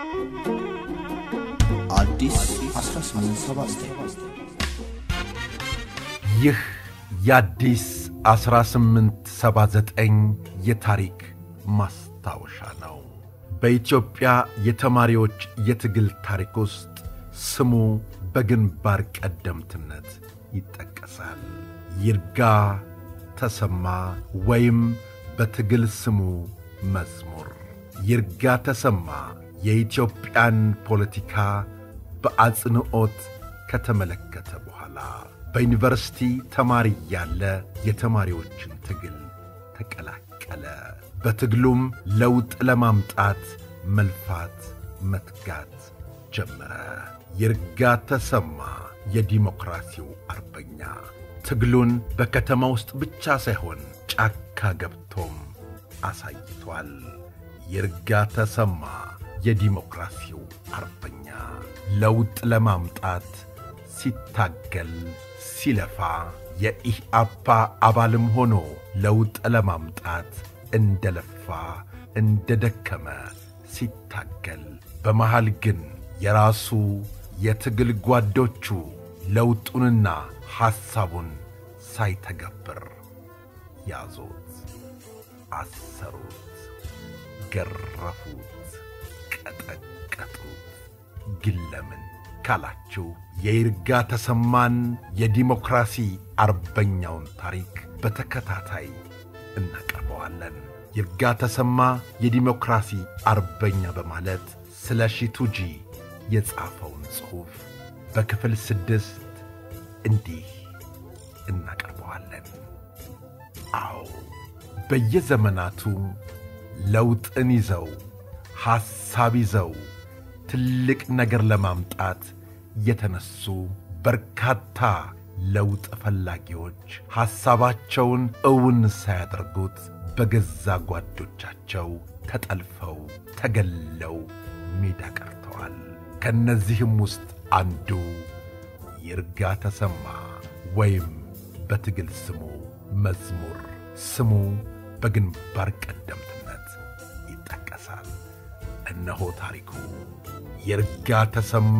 አዲስ 1879 ይህ የአዲስ 1879 የታሪክ ማስታወሻ ነው። በኢትዮጵያ የተማሪዎች የትግል ታሪክ ውስጥ ስሙ በግንባር ቀደምትነት ይጠቀሳል። ይርጋ ተሰማ ወይም በትግል ስሙ መዝሙር። ይርጋ ተሰማ የኢትዮጵያን ፖለቲካ በአጽንዖት ከተመለከተ በኋላ በዩኒቨርሲቲ ተማሪ ያለ የተማሪዎችን ትግል ተቀላቀለ። በትግሉም ለውጥ ለማምጣት መልፋት መትጋት ጀመረ። ይርጋ ተሰማ የዲሞክራሲው አርበኛ ትግሉን በከተማ ውስጥ ብቻ ሳይሆን ጫካ ገብቶም አሳይቷል። ይርጋ ተሰማ የዲሞክራሲው አርበኛ ለውጥ ለማምጣት ሲታገል ሲለፋ የኢህአፓ አባልም ሆኖ ለውጥ ለማምጣት እንደለፋ እንደደከመ ሲታገል፣ በመሃል ግን የራሱ የትግል ጓዶቹ ለውጡንና ሐሳቡን ሳይተገብር ያዙት፣ አሰሩት፣ ገረፉት፣ ቀጠቀጡት። ግን ለምን ካላችሁ የይርጋ ተሰማን የዲሞክራሲ አርበኛውን ታሪክ በተከታታይ እናቀርበዋለን። ይርጋ ተሰማ የዲሞክራሲ አርበኛ በማለት ስለ ሺቱጂ የጻፈውን ጽሑፍ በክፍል ስድስት እንዲህ እናቀርበዋለን። አዎ በየዘመናቱ ለውጥን ይዘው ሐሳብ ይዘው ትልቅ ነገር ለማምጣት የተነሱ በርካታ ለውጥ ፈላጊዎች ሐሳባቸውን እውን ሳያደርጉት በገዛ ጓዶቻቸው ተጠልፈው ተገለው ሜዳ ቀርተዋል። ከእነዚህም ውስጥ አንዱ ይርጋ ተሰማ ወይም በትግል ስሙ መዝሙር ስሙ በግንባር ቀደምትነት ይጠቀሳል። እነሆ ታሪኩ ይርጋ ተሰማ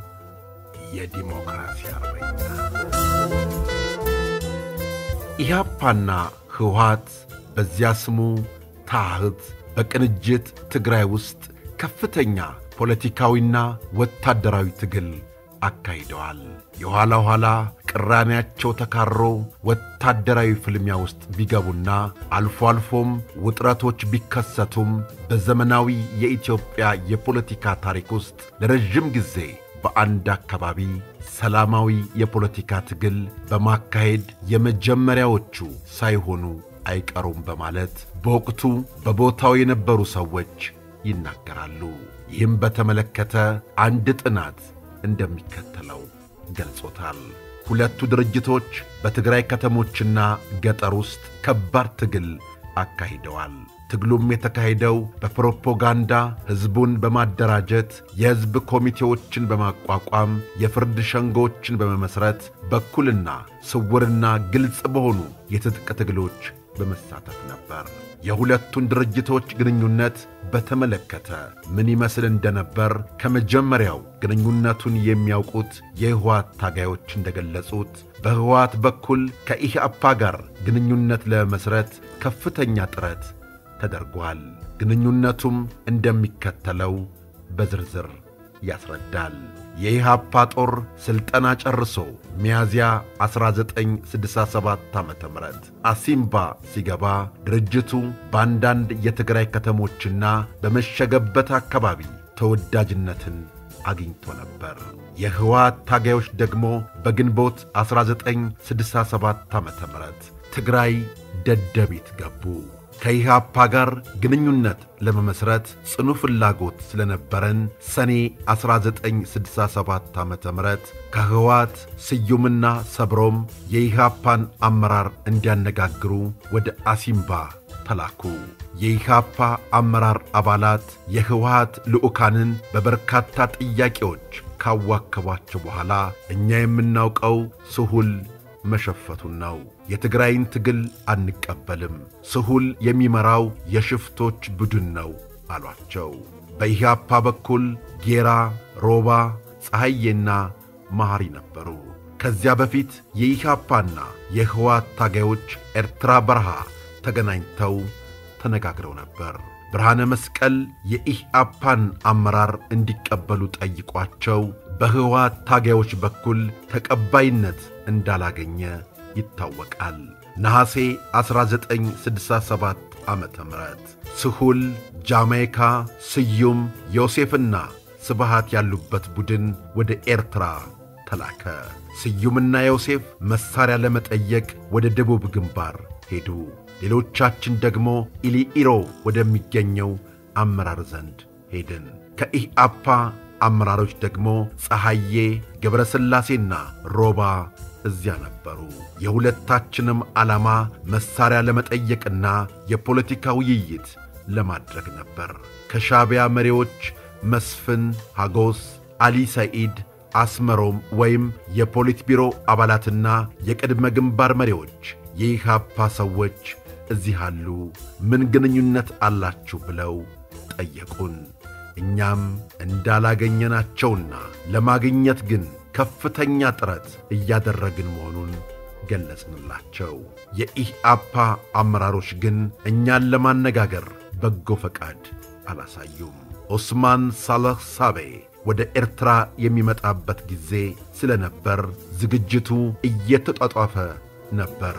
የዲሞክራሲ አርበኛ። ኢህአፓና ህወሓት በዚያ ስሙ ታህት በቅንጅት ትግራይ ውስጥ ከፍተኛ ፖለቲካዊና ወታደራዊ ትግል አካሂደዋል። የኋላ ኋላ ቅራኔያቸው ተካሮ ወታደራዊ ፍልሚያ ውስጥ ቢገቡና አልፎ አልፎም ውጥረቶች ቢከሰቱም በዘመናዊ የኢትዮጵያ የፖለቲካ ታሪክ ውስጥ ለረዥም ጊዜ በአንድ አካባቢ ሰላማዊ የፖለቲካ ትግል በማካሄድ የመጀመሪያዎቹ ሳይሆኑ አይቀሩም በማለት በወቅቱ በቦታው የነበሩ ሰዎች ይናገራሉ። ይህም በተመለከተ አንድ ጥናት እንደሚከተለው ገልጾታል። ሁለቱ ድርጅቶች በትግራይ ከተሞችና ገጠር ውስጥ ከባድ ትግል አካሂደዋል። ትግሉም የተካሄደው በፕሮፓጋንዳ ሕዝቡን በማደራጀት የሕዝብ ኮሚቴዎችን በማቋቋም የፍርድ ሸንጎችን በመመሥረት በኩልና ስውርና ግልጽ በሆኑ የትጥቅ ትግሎች በመሳተፍ ነበር። የሁለቱን ድርጅቶች ግንኙነት በተመለከተ ምን ይመስል እንደነበር ከመጀመሪያው ግንኙነቱን የሚያውቁት የህወሓት ታጋዮች እንደገለጹት በህወሓት በኩል ከኢህአፓ ጋር ግንኙነት ለመመስረት ከፍተኛ ጥረት ተደርጓል። ግንኙነቱም እንደሚከተለው በዝርዝር ያስረዳል። የኢህአፓ ጦር ሥልጠና ጨርሶ ሚያዝያ 1967 ዓ ም አሲምባ ሲገባ ድርጅቱ በአንዳንድ የትግራይ ከተሞችና በመሸገበት አካባቢ ተወዳጅነትን አግኝቶ ነበር። የህወሓት ታጋዮች ደግሞ በግንቦት 1967 ዓ ም ትግራይ ደደቢት ገቡ። ከኢህአፓ ጋር ግንኙነት ለመመስረት ጽኑ ፍላጎት ስለነበረን ሰኔ 1967 ዓ ም ከህወሓት ስዩምና ሰብሮም የኢህአፓን አመራር እንዲያነጋግሩ ወደ አሲምባ ተላኩ። የኢህአፓ አመራር አባላት የህወሓት ልዑካንን በበርካታ ጥያቄዎች ካዋከቧቸው በኋላ እኛ የምናውቀው ስሁል መሸፈቱን ነው። የትግራይን ትግል አንቀበልም፣ ስሁል የሚመራው የሽፍቶች ቡድን ነው አሏቸው። በኢህአፓ በኩል ጌራ፣ ሮባ፣ ፀሐዬና መሐሪ ነበሩ። ከዚያ በፊት የኢህአፓና የህወሓት ታጋዮች ኤርትራ በረሃ ተገናኝተው ተነጋግረው ነበር። ብርሃነ መስቀል የኢህአፓን አመራር እንዲቀበሉ ጠይቋቸው በህወሓት ታጋዮች በኩል ተቀባይነት እንዳላገኘ ይታወቃል። ነሐሴ 1967 ዓ ም ስሁል፣ ጃማይካ፣ ስዩም፣ ዮሴፍና ስብሃት ያሉበት ቡድን ወደ ኤርትራ ተላከ። ስዩምና ዮሴፍ መሣሪያ ለመጠየቅ ወደ ደቡብ ግንባር ሄዱ። ሌሎቻችን ደግሞ ኢሊኢሮ ወደሚገኘው አመራር ዘንድ ሄድን። ከኢህአፓ አመራሮች ደግሞ ፀሐዬ፣ ገብረ ሥላሴና ሮባ እዚያ ነበሩ። የሁለታችንም ዓላማ መሣሪያ ለመጠየቅና የፖለቲካ ውይይት ለማድረግ ነበር። ከሻዕቢያ መሪዎች መስፍን ሐጎስ፣ አሊ ሰዒድ፣ አስመሮም ወይም የፖሊት ቢሮ አባላትና የቅድመ ግንባር መሪዎች የኢህአፓ ሰዎች እዚህ አሉ፣ ምን ግንኙነት አላችሁ ብለው ጠየቁን። እኛም እንዳላገኘናቸውና ለማግኘት ግን ከፍተኛ ጥረት እያደረግን መሆኑን ገለጽንላቸው። የኢህአፓ አመራሮች ግን እኛን ለማነጋገር በጎ ፈቃድ አላሳዩም። ኦስማን ሳለህ ሳቤ ወደ ኤርትራ የሚመጣበት ጊዜ ስለነበር ዝግጅቱ እየተጧጧፈ ነበር።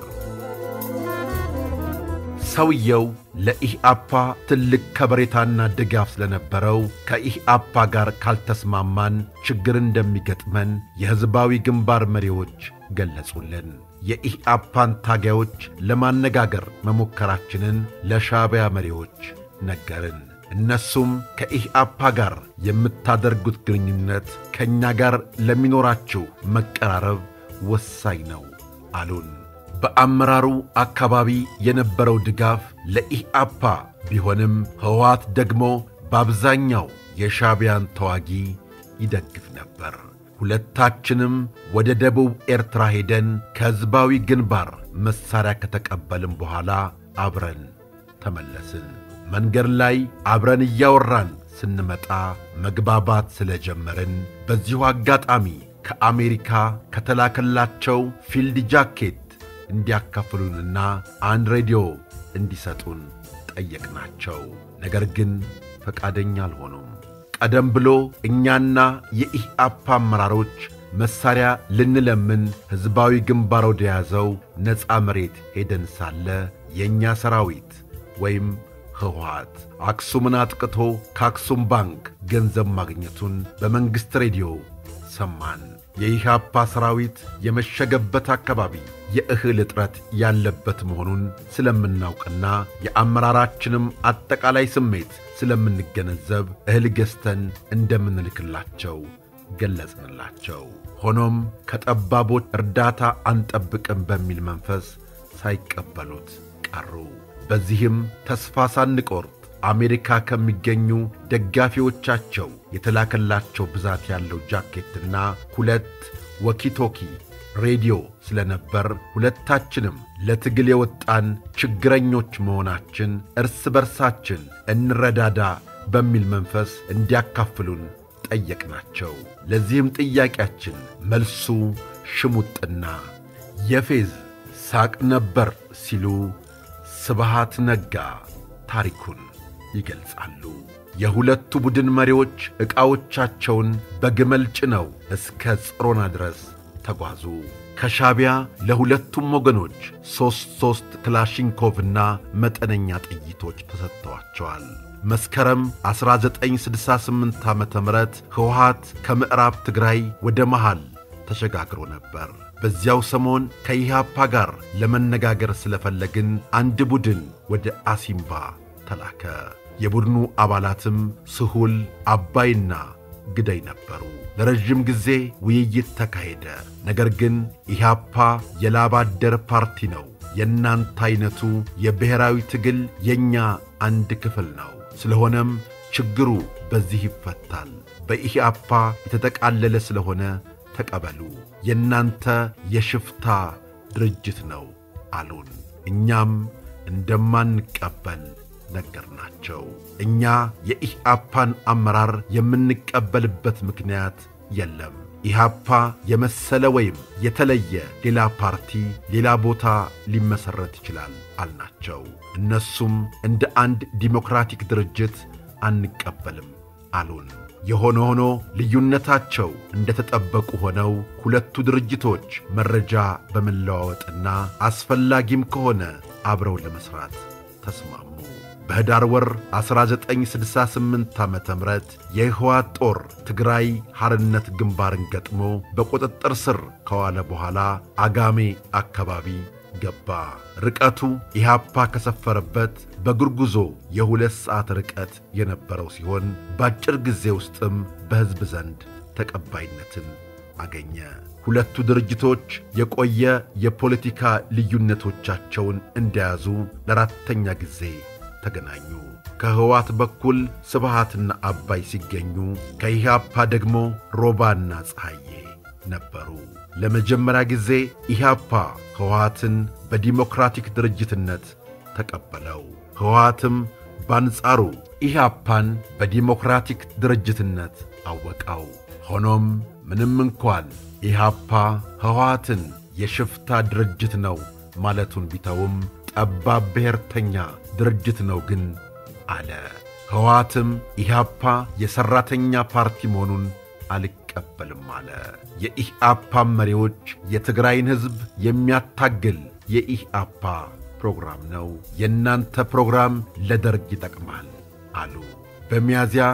ሰውየው ለኢህአፓ ትልቅ ከበሬታና ድጋፍ ስለነበረው ከኢህአፓ ጋር ካልተስማማን ችግር እንደሚገጥመን የሕዝባዊ ግንባር መሪዎች ገለጹልን። የኢህአፓን ታጋዮች ለማነጋገር መሞከራችንን ለሻዕቢያ መሪዎች ነገርን። እነሱም ከኢህአፓ ጋር የምታደርጉት ግንኙነት ከእኛ ጋር ለሚኖራችሁ መቀራረብ ወሳኝ ነው አሉን። በአመራሩ አካባቢ የነበረው ድጋፍ ለኢህአፓ ቢሆንም ሕወሓት ደግሞ በአብዛኛው የሻዕቢያን ተዋጊ ይደግፍ ነበር። ሁለታችንም ወደ ደቡብ ኤርትራ ሄደን ከሕዝባዊ ግንባር መሣሪያ ከተቀበልን በኋላ አብረን ተመለስን። መንገድ ላይ አብረን እያወራን ስንመጣ መግባባት ስለጀመርን በዚሁ አጋጣሚ ከአሜሪካ ከተላከላቸው ፊልድ ጃኬት እንዲያካፍሉንና አንድ ሬዲዮ እንዲሰጡን ጠየቅናቸው። ነገር ግን ፈቃደኛ አልሆኑም። ቀደም ብሎ እኛና የኢህአፓ አመራሮች መሣሪያ ልንለምን ሕዝባዊ ግንባር ወደ ያዘው ነፃ መሬት ሄደን ሳለ የእኛ ሰራዊት ወይም ህወሓት አክሱምን አጥቅቶ ከአክሱም ባንክ ገንዘብ ማግኘቱን በመንግሥት ሬዲዮ ሰማን። የኢህአፓ ሰራዊት የመሸገበት አካባቢ የእህል እጥረት ያለበት መሆኑን ስለምናውቅና የአመራራችንም አጠቃላይ ስሜት ስለምንገነዘብ እህል ገዝተን እንደምንልክላቸው ገለጽንላቸው። ሆኖም ከጠባቦች እርዳታ አንጠብቅም በሚል መንፈስ ሳይቀበሉት ቀሩ። በዚህም ተስፋ ሳንቆርጥ አሜሪካ ከሚገኙ ደጋፊዎቻቸው የተላከላቸው ብዛት ያለው ጃኬትና ሁለት ወኪቶኪ ሬዲዮ ስለነበር ሁለታችንም ለትግል የወጣን ችግረኞች መሆናችን እርስ በርሳችን እንረዳዳ በሚል መንፈስ እንዲያካፍሉን ጠየቅናቸው። ለዚህም ጥያቄያችን መልሱ ሽሙጥና የፌዝ ሳቅ ነበር ሲሉ ስብሃት ነጋ ታሪኩን ይገልጻሉ። የሁለቱ ቡድን መሪዎች ዕቃዎቻቸውን በግመል ጭነው እስከ ጽሮና ድረስ ተጓዙ። ከሻዕቢያ ለሁለቱም ወገኖች ሦስት ሦስት ክላሽንኮቭና መጠነኛ ጥይቶች ተሰጥተዋቸዋል። መስከረም 1968 ዓ ም ሕወሓት ከምዕራብ ትግራይ ወደ መሃል ተሸጋግሮ ነበር። በዚያው ሰሞን ከኢህአፓ ጋር ለመነጋገር ስለፈለግን አንድ ቡድን ወደ አሲምባ ተላከ። የቡድኑ አባላትም ስሁል፣ አባይና ግዳይ ነበሩ። ለረዥም ጊዜ ውይይት ተካሄደ። ነገር ግን ኢህአፓ የላብ አደር ፓርቲ ነው፣ የእናንተ ዐይነቱ የብሔራዊ ትግል የእኛ አንድ ክፍል ነው። ስለሆነም ችግሩ በዚህ ይፈታል። በኢህአፓ የተጠቃለለ ስለሆነ ተቀበሉ፣ የእናንተ የሽፍታ ድርጅት ነው አሉን። እኛም እንደማንቀበል ነገርናቸው። እኛ የኢህአፓን አመራር የምንቀበልበት ምክንያት የለም። ኢህአፓ የመሰለ ወይም የተለየ ሌላ ፓርቲ ሌላ ቦታ ሊመሠረት ይችላል አልናቸው። እነሱም እንደ አንድ ዲሞክራቲክ ድርጅት አንቀበልም አሉን። የሆነ ሆኖ ልዩነታቸው እንደተጠበቁ ሆነው ሁለቱ ድርጅቶች መረጃ በመለዋወጥና አስፈላጊም ከሆነ አብረው ለመሥራት ተስማሙ። በኅዳር ወር 1968 ዓ ም የህወሓት ጦር ትግራይ ሐርነት ግንባርን ገጥሞ በቁጥጥር ስር ከዋለ በኋላ አጋሜ አካባቢ ገባ። ርቀቱ ኢህአፓ ከሰፈረበት በእግር ጉዞ የሁለት ሰዓት ርቀት የነበረው ሲሆን በአጭር ጊዜ ውስጥም በሕዝብ ዘንድ ተቀባይነትን አገኘ። ሁለቱ ድርጅቶች የቆየ የፖለቲካ ልዩነቶቻቸውን እንደያዙ ለአራተኛ ጊዜ ተገናኙ። ከህወሓት በኩል ስብሃትና አባይ ሲገኙ ከኢህአፓ ደግሞ ሮባና ፀሐዬ ነበሩ። ለመጀመሪያ ጊዜ ኢህአፓ ህወሓትን በዲሞክራቲክ ድርጅትነት ተቀበለው። ህወሓትም በአንጻሩ ኢህአፓን በዲሞክራቲክ ድርጅትነት አወቀው። ሆኖም ምንም እንኳን ኢህአፓ ህወሓትን የሽፍታ ድርጅት ነው ማለቱን ቢተውም ጠባብ ብሔርተኛ ድርጅት ነው ግን አለ። ህወሓትም ኢህአፓ የሠራተኛ ፓርቲ መሆኑን አልቀበልም አለ። የኢህአፓ መሪዎች የትግራይን ሕዝብ የሚያታግል የኢህአፓ ፕሮግራም ነው፣ የእናንተ ፕሮግራም ለደርግ ይጠቅማል አሉ። በሚያዝያ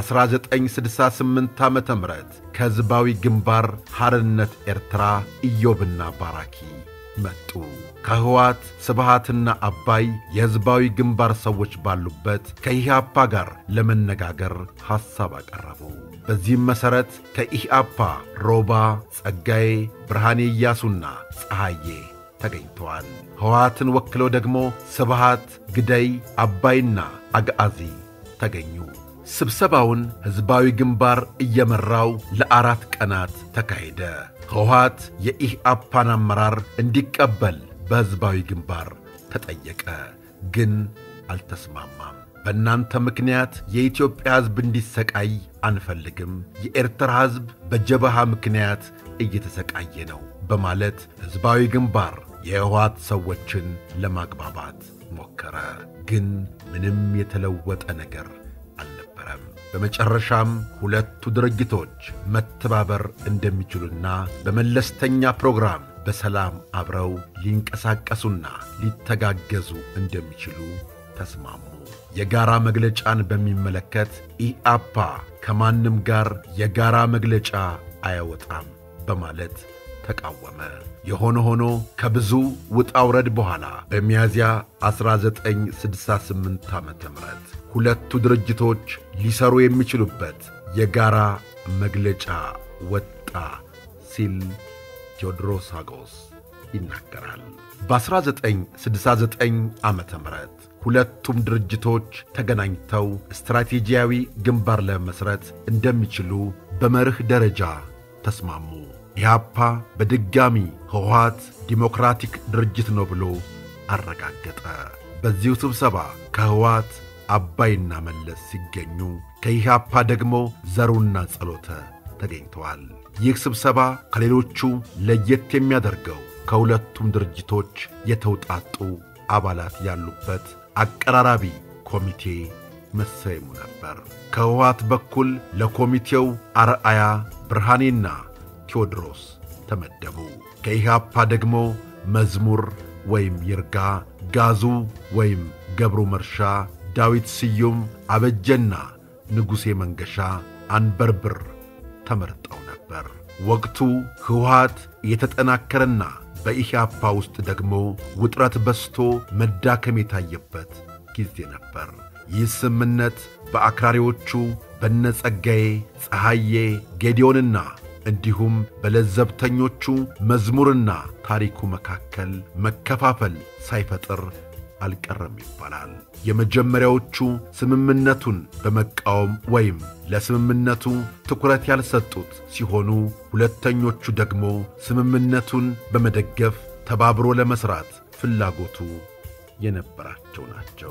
1968 ዓ ም ከሕዝባዊ ግንባር ሐርነት ኤርትራ ኢዮብና ባራኪ መጡ። ከህወሓት ስብሃትና አባይ የሕዝባዊ ግንባር ሰዎች ባሉበት ከኢህአፓ ጋር ለመነጋገር ሐሳብ አቀረቡ። በዚህም መሠረት ከኢህአፓ ሮባ፣ ጸጋዬ፣ ብርሃኔ ኢያሱና ፀሐዬ ተገኝተዋል። ህወሓትን ወክለው ደግሞ ስብሃት፣ ግደይ፣ አባይና አግዓዚ ተገኙ። ስብሰባውን ሕዝባዊ ግንባር እየመራው ለአራት ቀናት ተካሄደ። ህወሓት የኢህአፓን አመራር እንዲቀበል በሕዝባዊ ግንባር ተጠየቀ፣ ግን አልተስማማም። በእናንተ ምክንያት የኢትዮጵያ ሕዝብ እንዲሰቃይ አንፈልግም፣ የኤርትራ ሕዝብ በጀበሃ ምክንያት እየተሰቃየ ነው በማለት ሕዝባዊ ግንባር የህወሓት ሰዎችን ለማግባባት ሞከረ፣ ግን ምንም የተለወጠ ነገር አልነበረም። በመጨረሻም ሁለቱ ድርጅቶች መተባበር እንደሚችሉና በመለስተኛ ፕሮግራም በሰላም አብረው ሊንቀሳቀሱና ሊተጋገዙ እንደሚችሉ ተስማሙ። የጋራ መግለጫን በሚመለከት ኢአፓ ከማንም ጋር የጋራ መግለጫ አያወጣም በማለት ተቃወመ። የሆነ ሆኖ ከብዙ ውጣ ውረድ በኋላ በሚያዝያ 1968 ዓ ም ሁለቱ ድርጅቶች ሊሰሩ የሚችሉበት የጋራ መግለጫ ወጣ ሲል ቴዎድሮስ አጎስ ይናገራል። በ1969 ዓ ም ሁለቱም ድርጅቶች ተገናኝተው ስትራቴጂያዊ ግንባር ለመመስረት እንደሚችሉ በመርህ ደረጃ ተስማሙ። ኢህአፓ በድጋሚ ህወሓት ዲሞክራቲክ ድርጅት ነው ብሎ አረጋገጠ። በዚሁ ስብሰባ ከህወሓት አባይና መለስ ሲገኙ ከኢህአፓ ደግሞ ዘሩና ጸሎተ ተገኝተዋል። ይህ ስብሰባ ከሌሎቹ ለየት የሚያደርገው ከሁለቱም ድርጅቶች የተውጣጡ አባላት ያሉበት አቀራራቢ ኮሚቴ መሰየሙ ነበር። ከህወሓት በኩል ለኮሚቴው አርአያ ብርሃኔና ቴዎድሮስ ተመደቡ። ከኢህአፓ ደግሞ መዝሙር ወይም ይርጋ፣ ጋዙ ወይም ገብሩ መርሻ፣ ዳዊት ስዩም፣ አበጀና ንጉሴ መንገሻ፣ አንበርብር ተመርጠው ነበር። ወቅቱ ህወሓት የተጠናከረና በኢህአፓ ውስጥ ደግሞ ውጥረት በስቶ መዳከም የታየበት ጊዜ ነበር። ይህ ስምምነት በአክራሪዎቹ በነጸጋዬ ፀሐዬ፣ ጌዲዮንና እንዲሁም በለዘብተኞቹ መዝሙርና ታሪኩ መካከል መከፋፈል ሳይፈጥር አልቀረም ይባላል። የመጀመሪያዎቹ ስምምነቱን በመቃወም ወይም ለስምምነቱ ትኩረት ያልሰጡት ሲሆኑ፣ ሁለተኞቹ ደግሞ ስምምነቱን በመደገፍ ተባብሮ ለመሥራት ፍላጎቱ የነበራቸው ናቸው።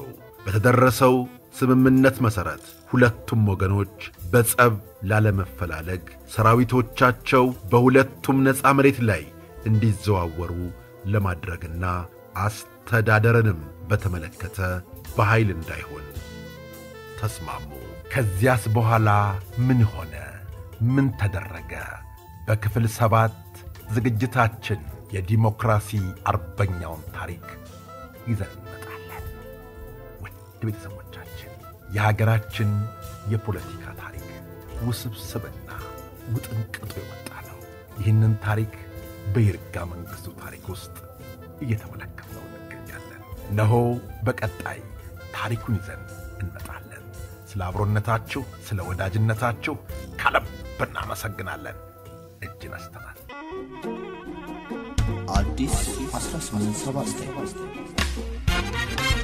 በተደረሰው ስምምነት መሠረት ሁለቱም ወገኖች በጸብ ላለመፈላለግ ሰራዊቶቻቸው በሁለቱም ነፃ መሬት ላይ እንዲዘዋወሩ ለማድረግና አስተዳደርንም በተመለከተ በኃይል እንዳይሆን ተስማሙ። ከዚያስ በኋላ ምን ሆነ? ምን ተደረገ? በክፍል ሰባት ዝግጅታችን የዲሞክራሲ አርበኛውን ታሪክ ይዘን እንመጣለን። ውድ ቤተሰቦቻችን የሀገራችን የፖለቲካ ታሪክ ውስብስብና ውጥንቅጡ የወጣ ነው። ይህንን ታሪክ በይርጋ መንግሥቱ ታሪክ ውስጥ እየተመለከትነው እንገኛለን። እነሆ በቀጣይ ታሪኩን ይዘን እንመጣለን። ስለ አብሮነታችሁ፣ ስለ ወዳጅነታችሁ ከልብ እናመሰግናለን። እጅ ነስተናል። አዲስ 1879